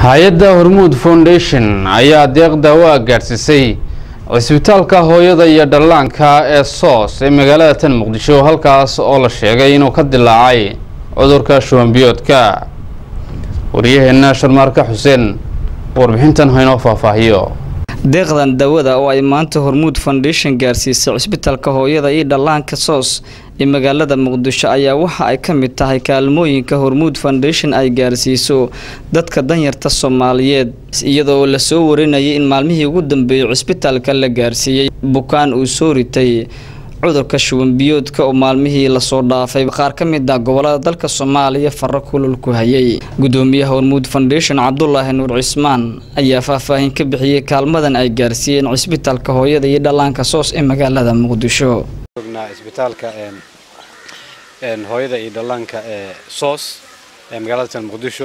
hay-adda hormuud foundation ayaa deeq daawo ah gaadhsiisay cisbitaalka hooyada iyo dhallaanka ee soos ee magaalada tan muqdisho halkaas oo la sheegay inuu ka dilaacay cudurka shubanbiyoodka waryaheena sharmaarka xuseen warbixintan haynoo faahfaahiyo deeqdan daawada oo ay maanta hormuud foundation gaarsiisay cisbitaalka hooyada iyo dhallaanka soos ee magaalada muqdisho ayaa waxa ay ka mid tahay kaalmooyinka hormuud foundation ay gaarsiiso dadka danyarta soomaaliyeed iyadoo lasoo warinayay in maalmihii ugu dambeeyey cisbitaalka la gaarsiiyey bukaan uu soo ritay cudurka shubanbiyoodka oo maalmihii lasoo dhaafay qaar ka mid ah gobolada dalka soomaaliya faro kulul ku hayay gudoomiyaha hormuud foundation cabdulaahi nuur cismaan ayaa faahfaahin ka bixiyey kaalmadan ay gaarsiiyeen cisbitaalka hooyada iyo dhallaanka soos ee magaalada muqdisho isbitaalka hooyada iyo dhallaanka ee soos ee magaalada tan muqdisho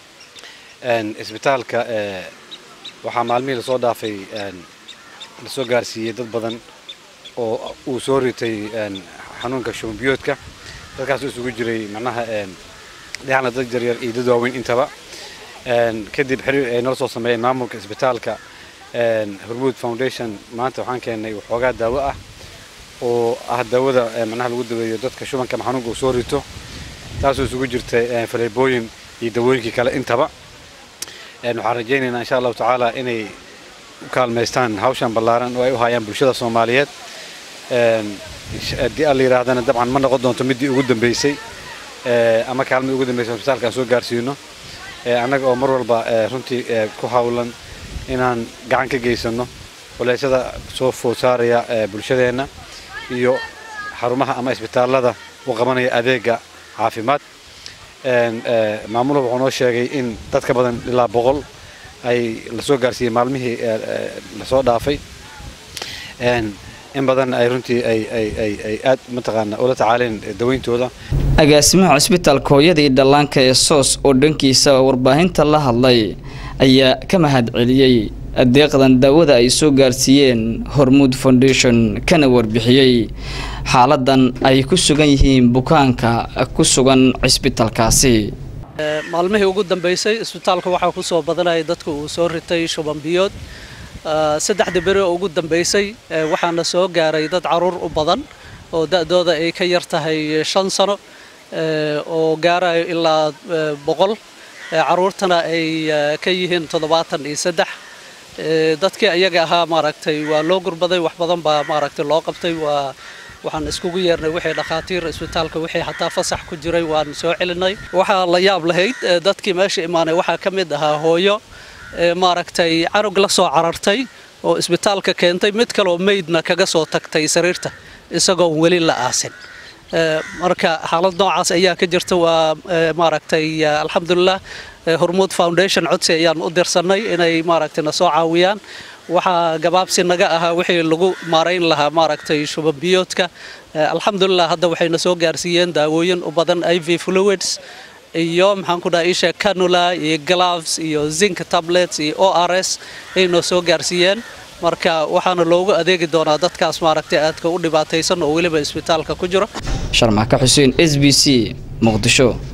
isbitaalka waxaa maalmihii lasoo dhaafay lasoo gaarsiiyey dad badan oo uu soo ritay xanuunka shubanbiyoodka dadkaas isugu jiray macnaha dhexna dad yaryar iyo dad waaweyn intaba kadib xiriir ay nala soo sameeyeen maamulka isbitaalka hormuud foundation maanta waxaan keennay waxoogaa daawo ah oo ah daawada macnaha lagu daweeyo dadka shubanka ama xanuunka uu soo rito taasoo isugu jirtay faleebooyin iyo dawooyinkii kale intaba waxaan rajaynaynaa insha allahu tacaala inay u kaalmaystaan hawshan ballaaran oo ay u hayaan bulshada soomaaliyeed haddii alla yidhaahdana dabcan ma noqon doonto middii ugu dambeysay ama kaalmadii ugu dambeysay isbitaalka aan soo gaarsiino annaga oo mar walba runtii ku hawlan inaan gacan ka geysano culeysyada soo food saaraya bulshadeenna iyo xarumaha ama isbitaallada u qabanaya adeega caafimaad maamuluhu wuxuu noo sheegay in dad ka badan ilaa boqol ay lasoo gaarsiiyey maalmihii lasoo dhaafay in badanna ay runtii ay aad mataqaana ula tacaaleen daweyntooda agaasimaha cisbitaalka hooyada iyo dhallaanka ee soos oo dhankiisa warbaahinta la hadlay ayaa ka mahad celiyey deeqdan daawada ay soo gaarsiiyeen hormuud foundation kana warbixiyey xaaladan ay ku sugan yihiin bukaanka ku sugan cisbitaalkaasi maalmihii ugu dambeysay isbitaalka waxaa ku soo badanaya dadka uu soo ritay shubanbiyood saddexda beri oo ugu dambeysay waxaana soo gaaray dad caruur u badan oo da-dooda ay ka yar tahay shan sano oo gaarayo ilaa boqol caruurtana ay ka yihiin toddobaatan iyo saddex dadkii ayaga ahaa maaragtay waa loo gurbaday wax badan baa maaragtay loo qabtay waa waxaan iskugu yeernay wixii dhakhaatiir isbitaalka wixii xataa fasax ku jiray waan soo celinay waxaa la yaab lahayd dadkii meesha imaanay waxaa ka mid ahaa hooyo maaragtay canug la soo carartay oo isbitaalka keentay mid kaleoo meydna kaga soo tagtay sariirta isagoon weli la aasin marka xaalad noocaas ayaa ka jirta waa maaragtay alxamdulilah hormuud foundation codsi ayaan u dirsanay inay maaragtay na soo caawiyaan waxaa gabaabsi naga ahaa wixii lagu maarayn lahaa maaragtay shubanbiyoodka alxamdulilah hadda waxayna soo gaarsiiyeen daawooyin u badan iv fluids iyo maxaan ku dhaha isha canula iyo gloves iyo zinc tablets iyo o r s ay noo soo gaarsiiyeen marka waxaana loogu adeegi doonaa dadkaas maaragtay aadka u dhibaataysan oo weliba isbitaalka ku jiro sharmaaka xuseen s b c muqdisho